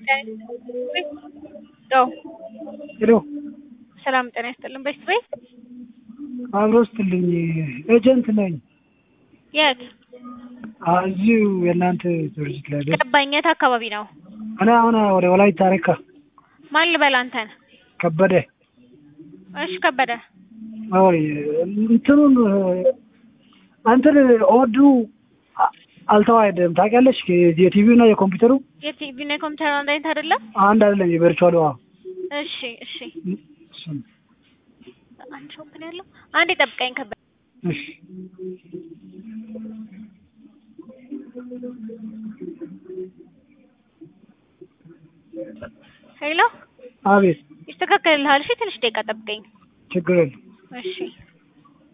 ሄሎ ሰላም ጤና ይስጥልን። በሽት ቤት አብሮ ስትልኝ ኤጀንት ነኝ። የት አ- እዚሁ የእናንተ ድርጅት ላይ ቤት ገባኝ። የት አካባቢ ነው? እኔ አሁን ወደ ወላይታ ታሪካ ማን ልበል አንተን? ከበደ እሺ ከበደ አይ እንትኑን እንትን ኦዱ አ- አልተዋሃደም ታውቂያለሽ? የቲቪው እና የኮምፒውተሩ የቲቪ እና የኮምፒውተር አንድ አይነት አይደለም? አንድ አይደለም። የቨርቹዋሉ አዎ እሺ እሺ እሱን አንድ ሾፕ ነው ያለው። አንዴ ጠብቀኝ ከበደ እሺ ሄሎ አቤት ይስተካከልልሃል። እሺ ትንሽ ደቂቃ ጠብቀኝ። ችግር የለም። እሺ